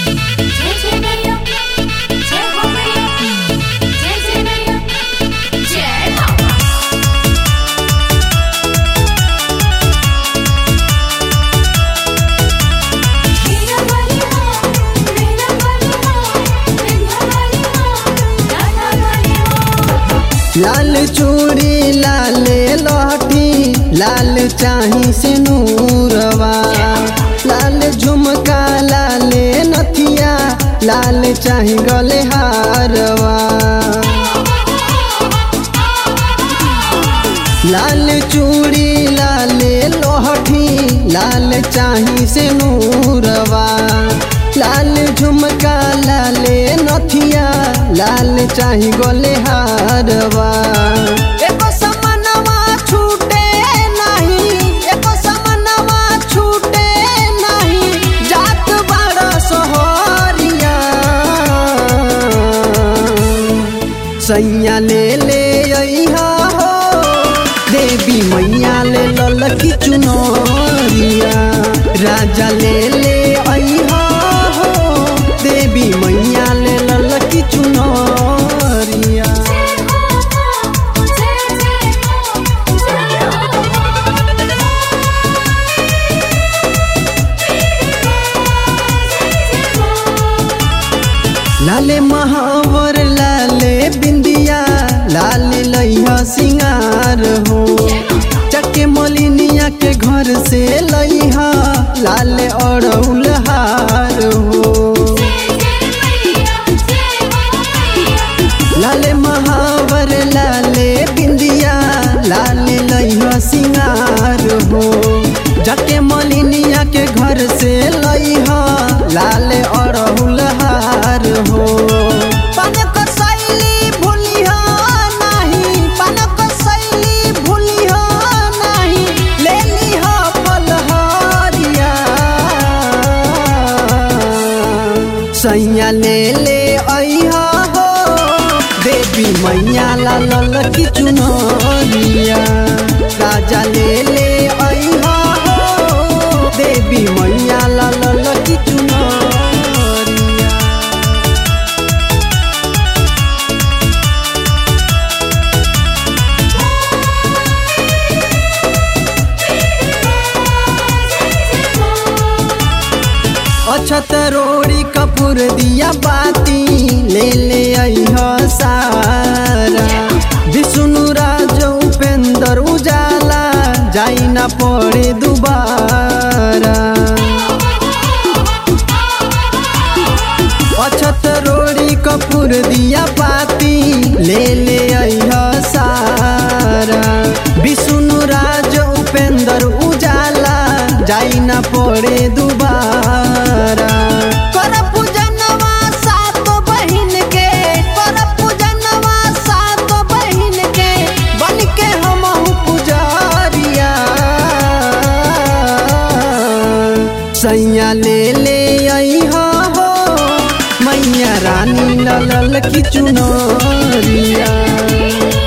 जय जय मैया जय हो मैया जय जय मैया जय बाबा हीरा वाली माँ मेरा वाली माँ बिंदा वाली माँ लाला वाली माँ लाल चूड़ी लाल लहठी लाल चाही से नूरवा लाल झुमका लाल नथिया लाल चाही गले हारवा लाल चूड़ी लाल लोहठी लाल चाही से नूरवा लाल झुमका लाल नथिया लाल चाही गोले हारवा एको समनवा छूटे नहीं एको समनवा छूटे नहीं जात बड़ा सोहरिया सैया ले ले अइहा हो देवी मैया ले ललकी चुनरिया राजा ले ले अइहा हो देवी मैया ले ललकी चुनरिया जय हो जय जय जय हो लाले महावर लाले बिंदिया लाले लइहा सिंगार हो चके मलिनिया के घर से लइहा लाले अड़ौल हार हो लाले महावर लाले बिंदिया लाले लइहा सिंगार हो जके मलिनिया के घर से लइहा लाले अड़हुल हार हो पनक शैली भूलिहा नाही पनक शैली भूलिहा नाही ले लिहा फलहारिया सैया ले ले अइहा हो देवी मैया ला ललकी चुनरिया राजा ले ले अइहा हो देवी मैया ला ललकी चुनरिया अछत रोड़ी कपूर दिया बाती ले ले अइहा सारा विष्णु राज उपेंद्र उजाला जाई ना पड़े दुबारा अछत रोड़ी कपूर दिया पाती ले ले अइहा सारा विष्णु राज उपेंद्र उजाला जाई ना पड़े दुबारा कर पूजनवा सात बहिन के कर पूजनवा सात बहिन के बन के हमहु पुजारिया सैया ले ले अइहा हो मैया रानी ललल की चुनरिया